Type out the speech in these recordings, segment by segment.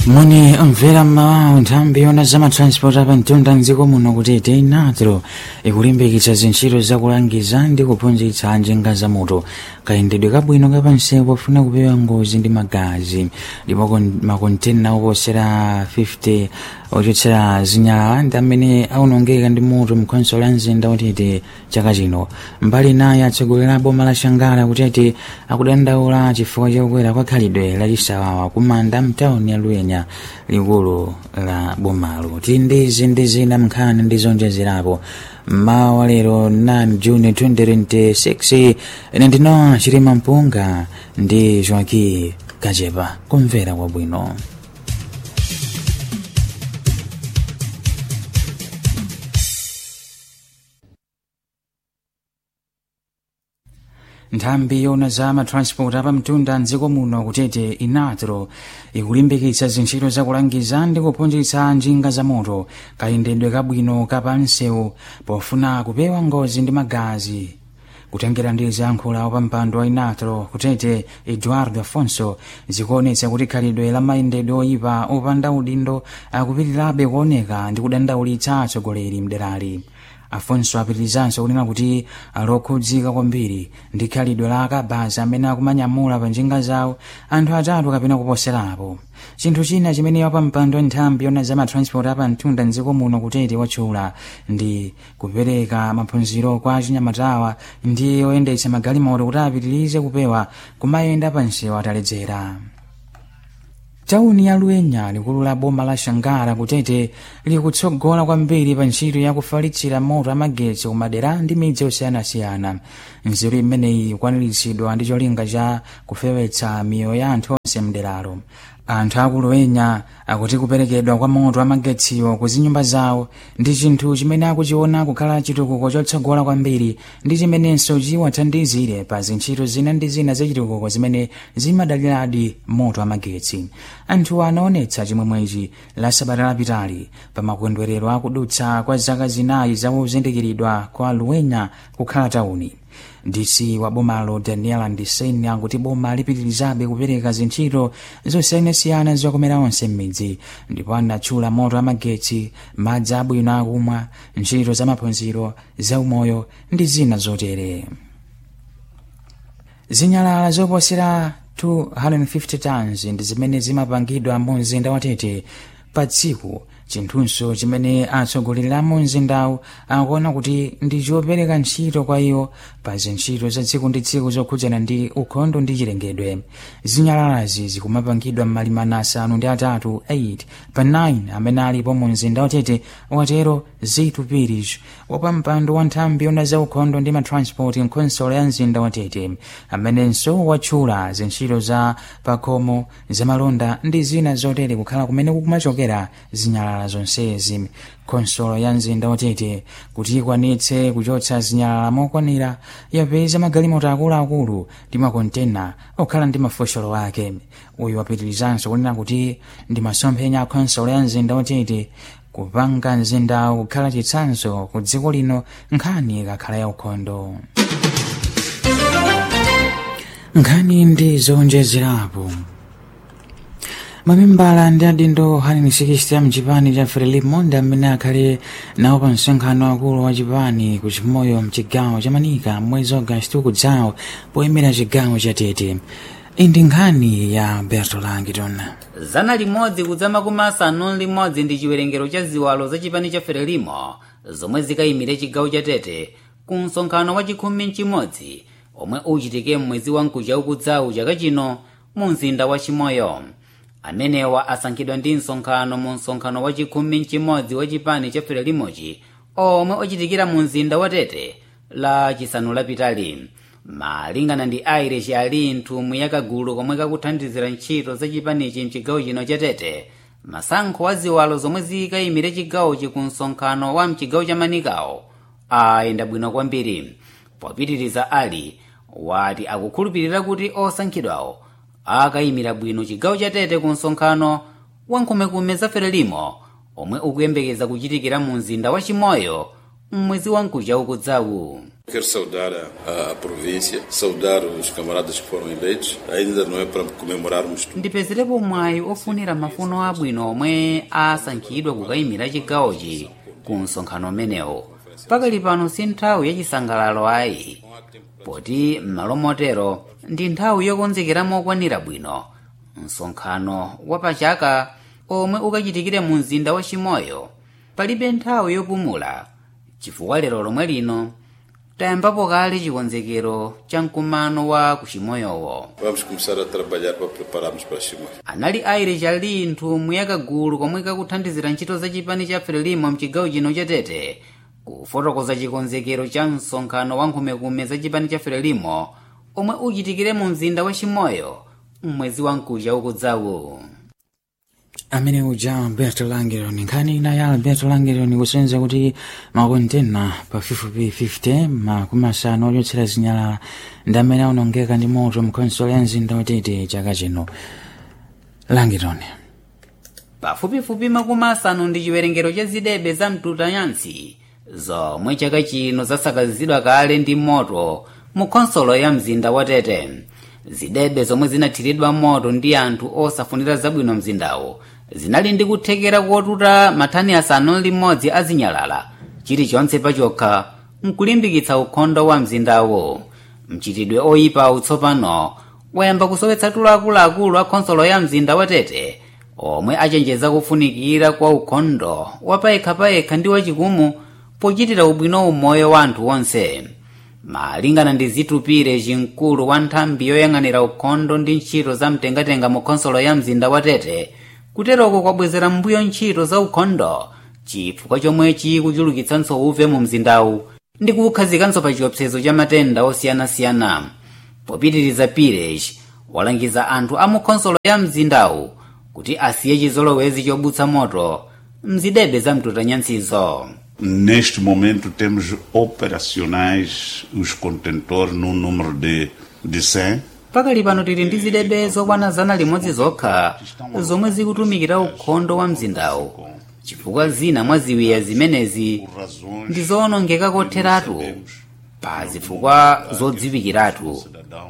moni mvera mmawawo nthambi yona zamatransport apamtunda mdziko muno kuti teinatero ikulimbikitsa zintchito zakulangiza ndi kuphunzitsa njinga za moto kayendedwe kabwino kapansewu pofuna kupewa ngozi ndi magazi ndipo kon- makontena oposera 50 ochotsera zinyalala ndi amene aunongeka ndi moto mkhonso la mzinda utete chaka chino mbali naye atsogolera boma la shangala kutete akudandaula chifukwa chakukwera kwa khalidwe lachisawawa kumanda mtawuni ya luenya likulu la bomalo tili ndi izi ndi zina mnkhani ndi zonjezerapo mmawa wa lero 9 juni 2026 ine ndino chirima mpunga ndi joaki kachepa kumvera kwabwino nthambi yona za matransport apamtunda mdziko muno kutete inatro ikulimbikitsa zintchito zakulangiza ndi kuphunzitsa njinga za moto kayendedwe kabwino kapansewu pofuna kupewa ngozi ndi magazi kutengera ndi ziyankhulo pa mpando wa inatro kutete eduardo afonso zikuonetsa kuti khalidwe la mayendedwe oyipa opanda udindo akupitirirabe kuoneka ndi kudandaulitsa atsogoleri mderali afonso apitirizanso kunena kuti alokhudzika kwambiri ndi khalidwe la akabazi amene akumanyamula pa njinga zawo anthu atatu kapena kuposerapo chinthu china chimene pa mpando wa nthambi yona za matransport apamtunda mdziko muno kutete watchula ndi kupereka maphunziro kwa achinyamatawa ndi oyendetsa magalimoto kuti apitirize kupewa kumayenda pansewu ataledzera tawuni ya luenya likulu la boma la shangara kutete likutsogola kwambiri pa ntchito yakufalitsira moto amagetsi kumadera ndi midzi osiyanasiyana nzeru imeneyi ikwaniritsidwa ndi cholinga cha kufewetsa miyoyo ya anthu onse mderalo anthu aku luenya akuti kuperekedwa kwa moto amagetsiwo ku zinyumba zawo ndi chinthu chimene akuchiona kukhala chitukuko chotsogola kwambiri ndi chimenenso chiwathandizire pa zintchito zina ndi zina zachitukuko zimene zimadaliradi moto amagetsi anthu anaonetsa chimwemwechi la sabata lapitali pa makondwerero akudutsa kwa zaka zinayi zakuzindikiridwa kwa luenya kukhala tawuni dc wa bomalo daniel ndiseni akuti boma lipitirizabe kupereka zintchito zosiyanasiyana zokomera onse m'midzi ndipo anatchula moto amagetsi madzi abwino akumwa ntchito zamaphunziro zaumoyo ndi zina zotere zinyalala zoposera 250 tons ndi zimene zimapangidwa mu mzinda wa tete pa tsiku chinthunso chimene atsogoleri a mu mzindawu akuona kuti ndi chopereka ntchito kwa iwo pa zintchito za tsiku ndi tsiku zokhudzana ndi ukhondo ndi chilengedwe zinyalalazi zikumapangidwa m'malima asanu ndi atatu 8 pa 9 amene alipo mu mzinda watete watero zitu pirish wapampando wa nthambi yona za ukhondo ndi matransport mkhonsolo ya mzinda watete amenenso watchula zintchito za pakhomo zamalonda ndi zina zotere kukhala kumene kukumachokera zinyalala zonsezi khonsolo ya mzinda watete kuti ikwanitse kuchotsa zinyalala mokwanira yapeza magalimoto akuluakulu ndi makontena okhala ndi mafosholo ake uyu wapitirizanso kunena kuti ndi masomphenya a khonsolo ya mzinda watete kupanga mzindawu kukhala chitsanzo ku dziko lino nkhani ikakhala ya ukhondo nkhani ndi zonjezerapo mamembala ndi adindo 160 mchipani cha frelimo ndi amene akhale nawo pa msonkhano wakulu wa chipani ku chimoyo mchigawo cha manika mwezi agasti ukudzawo poyimira chigawo cha tete iyi ndi nkhani ya berto langiton zana limodzi kudza makumi asanu limodzi ndi chiwerengero cha ziwalo za chipani cha frelimo zomwe zikayimire chigawo cha tete ku msonkhano wa chikhumi mchimodzi omwe uchitike mwezi wa mkuja ukudzawu chaka chino mu mzinda wa chimoyo amenewa asankhidwa ndi msonkhano mu msonkhano wa chikhumi mchimodzi wa chipani cha frelimochi omwe uchitikira mu mzinda wa tete la chisanu lapitali malingana ndi irish ali nthumwi yakagulu komwe kakuthandizira ntchito za chipanichi mchigawo chino cha tete masankho wa ziwalo zomwe zikayimire chigawochi ku msonkhano wa mchigawo cha manikawo ayenda bwino kwambiri popitiriza ali wati akukhulupirira kuti osankhidwawo akayimira bwino chigawo cha tete ku msonkhano wa nkhumekume za frelimo omwe ukuyembekeza kuchitikira mu mzinda wa chimoyo mmwezi wa mkuja ukudzawu Quero saudar a, a província, saudar os camaradas que foram eleitos. Ainda não é para comemorarmos tudo. ndipezerepo mwayi ofunira mafuno abwino omwe asankhidwa kukayimira chigawochi ku msonkhano umenewo pakali pano si nthawi yachisangalalo ayi poti m'malo motero ndi nthawi yokonzekera mokwanira bwino msonkhano wa pachaka omwe ukachitikire mu mzinda wa chimoyo palibe nthawi yopumula chifukwa lero lomwe lino tayambapo kale chikonzekero cha mkumano wa kuchimoyowo Vamos começar a trabalhar para prepararmos para Chimoio. anali aire chali nthumwi yakagulu komwe kakuthandizira ntchito za chipani cha frelimo mchigawo chino cha tete kufotokoza chikonzekero cha msonkhano wa nkhumekume za chipani cha frelimo omwe uchitikire mu mzinda wa chimoyo mwezi wa mkuja ukudzawu amene uja alberto langeron nkhani ina ya alberto langeron kusenza kuti makontena pafupifupi 50 makumi asanu ochotsera zinyalala ndi amene aonongeka ndi moto mkhonsolo ya mzinda watete chaka chino langeron pafupifupi makumi asanu ndi chiwerengero cha zidebe za mtutanyansi zomwe chaka chino zasakazidwa kale ndi moto mu khonsolo ya mzinda wa tete zidebe zomwe zinathiridwa moto ndi anthu osafunira zabwino mzindawo zinali ndi kuthekera kotuta mathani asanu ndi limodzi azinyalala chilichonse pachokha mkulimbikitsa ukhondo wa mzindawo mchitidwe oyipa utsopano wayamba kusowetsa tulo akuluakulu a khonsolo ya mzinda wa tete omwe achenjeza kufunikira kwa ukhondo wapayekhapayekha ndi wachikumu pochitira ubwino umoyo wa anthu onse malingana ndi zitupire chimkulu wa nthambi yoyang'anira ukhondo ndi ntchito za mtengatenga mu khonsolo ya mzinda wa tete kuteroko kwabwezera mbuyo ntchito za ukhondo chifukwa chomwe chikuchulukitsanso uve mu mzindawu ndi kukhazikanso pa chiopsezo cha matenda osiyanasiyana popitiriza pires walangiza anthu a mu khonsolo ya mzindawu kuti asiye chizolowezi chobutsa moto mzidebe za mtutanyansizo Neste momento temos operacionais os contentores num número de, de 100. pakali pano tili ndi zidebe zokwana zana limodzi zokha zomwe zikutumikira ukhondo wa mzindawu chifukwa zina mwa ziwiya zimenezi ndi zoonongeka kotheratu pa zifukwa zodziwikiratu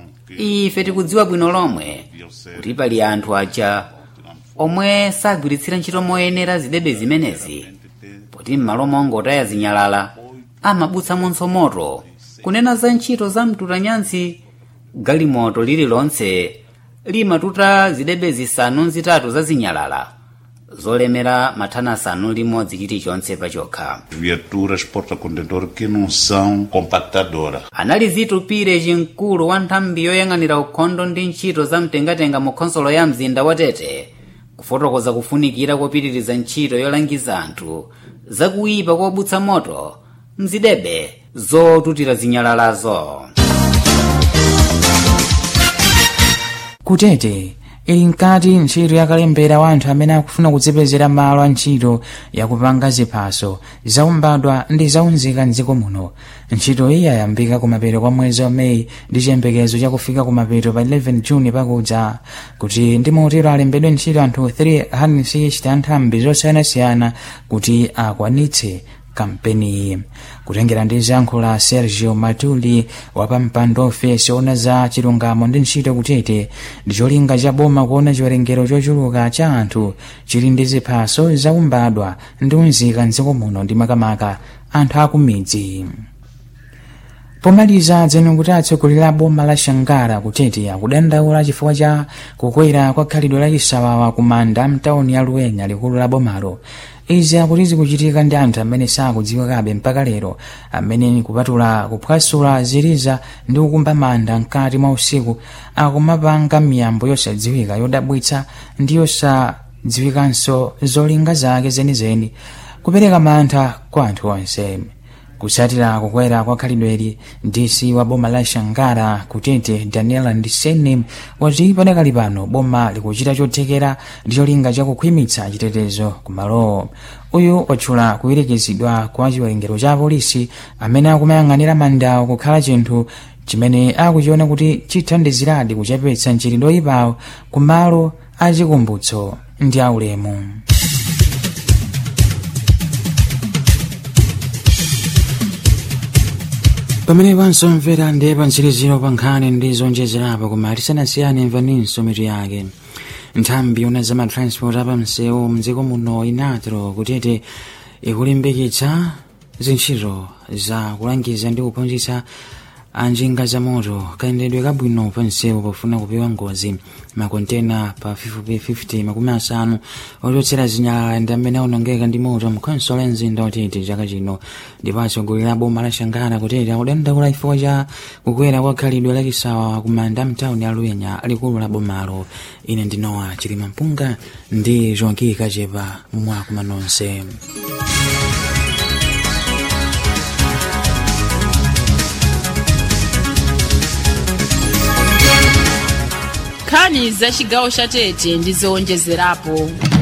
ife tikudziwa bwino lomwe kuti pali anthu aja omwe sagwiritsira ntchito moyenera zidebe zimenezi poti m'malo mongotaya zinyalala amabutsamonso moto kunena za ntchito za mtutanyansi galimoto lililonse limatuta zidebe zisanu zitatu za zinyalala zolemera mathani asanu limodzi chilichonse pachokha Viaturas porta-contentor que não são compactadoras. anali zitupire chimkulu wa nthambi yoyang'anira ukhondo ndi ntchito za mtengatenga mu khonsolo ya mzinda wa tete kufotokoza kufunikira kopitiriza ntchito yolangiza anthu zakuyipa kobutsa moto mzidebe zotutira zinyalalazo kutete ili mkati ntchito yakalembera wa anthu amene akufuna kudzipezera malo a ntchito yakupanga ziphaso zaumbadwa ndi zaunzika mdziko muno ntchito iyi yayambika kumapeto kwa mwezi wa meyi ndi chiyembekezo chakufika kumapeto pa 11 juni pakudza kuti ndi motero alembedwe ntchito anthu 360 anthambi zosiyanasiyana kuti akwanitse kampeniyi kutengera ndi zankho la sergio matuli wapampando ofesi ona za chilungamo ndi ntchito kutete ndi cholinga cha boma kuona chiwerengero chochuluka cha anthu chili ndi ziphaso zaumbadwa ndi unzika mdziko muno ndi makamaka anthu akumidzi pomaliza dzeno kuti atsogoleri a boma la shangara kutete akudandaula chifukwa cha kukwera kwa khalidwe la chisawawa ku manda mtawuni ya luwenya likulu la bomalo izi akuti zikuchitika ndi anthu amene sakudziwikabe mpaka lero amene kupatula kuphwasula ziliza ndi kukumba manda mkati mwa usiku akumapanga miyambo yosadziwika yodabwitsa ndi yosadziwikanso zolinga zake zenizeni kupereka mantha kwa anthu onse kusatira kukwera kwa khalidweli ndisi wa boma la shangara kutete daniela ndiseni wati padakali pano boma likuchita chothekera ndi cholinga chakukhwimitsa chitetezo kumalowo uyu watchula kuwirikizidwa kwa chiwerengero cha apolisi amene akumayang'anira mandawo kukhala chinthu chimene akuchiona kuti chithandiziradi kuchepetsa mchitidwe oyipawo kumalo achikumbutso ndi aulemu pamene pansomvera ndi pantsiriziro pa nkhani ndi zonjezerapo koma tisanasiyane mvaninso mitu yake nthambi yona za matransport apamsewu mdziko muno inatero kutete ikulimbikitsa zintchito za kulangiza ndi kuphunzitsa anjinga za moto kayendedwe kabwino pa msewu pofuna kupewa ngozi makontena pafupifupi 50 makumi asanu ochotsera zinyalala ndi amene aonongeka ndi moto mkhonsolo ya mzinda watete chaka chino ndipo atsogoleri a boma la shangara kutete akudandaula chifukwa cha kukwera kwa khalidwe lachisawa kumanda mtawuni aluyenya likulu la bomalo ine ndinowa chilima mpunga ndi jonki kachepa mwakuma nonse nkhani za chigawo cha tete ndi zowonjezerapo